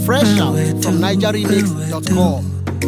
Fresh out from NigerRemix.com.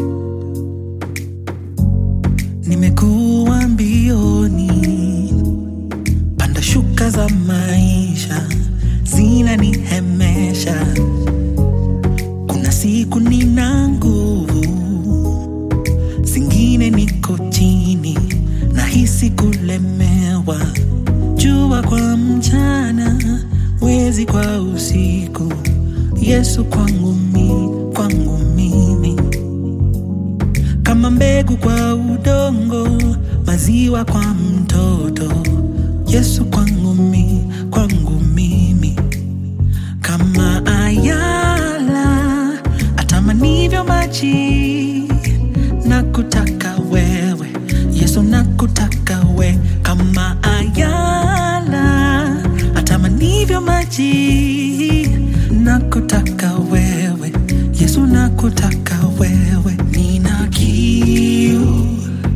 Nimekuwa mbioni, panda shuka za maisha zinanihemesha. Kuna siku nina nguvu, zingine niko chini, nahisi kulemewa. Jua kwa mchana, mwezi kwa usiku, Yesu kwangu mi, kwangu mimi kama mbegu kwa udongo, maziwa kwa mtoto. Yesu kwangu mi, kwangu mimi, kama ayala atamanivyo maji, nakutaka wewe Yesu, nakutaka we, kama ayala atamanivyo maji, nakutaka wewe Yesu, nakutaka wewe, nina kiu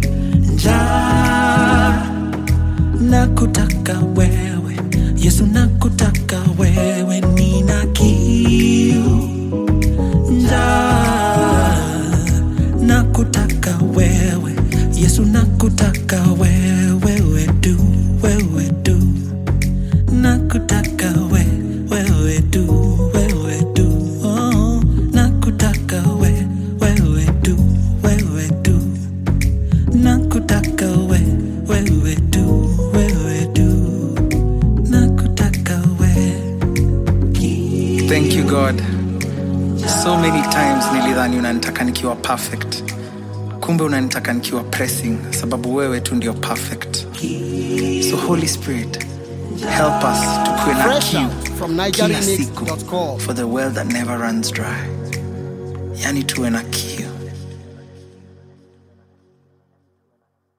njaa, nakutaka wewe Yesu, nakutaka wewe, nina kiu njaa, nakutaka wewe Yesu, nakutaka wewe, wewe tu, wewe tu, nakutaka we, wewe tu, wewe tu, oh, nakutaka we, wewe tu, wewe tu, nakutaka we, wewe tu, wewe tu, nakutaka we. Thank you God. So many times nilidhani unanitaka nikiwa perfect, kumbe unanitaka nikiwa pressing, sababu wewe tu ndio perfect. So Holy Spirit, help us tukuwe na Fresh kiu out from kila siku NigerRemix.com. for the well that never runs dry, yani tuwe na kiu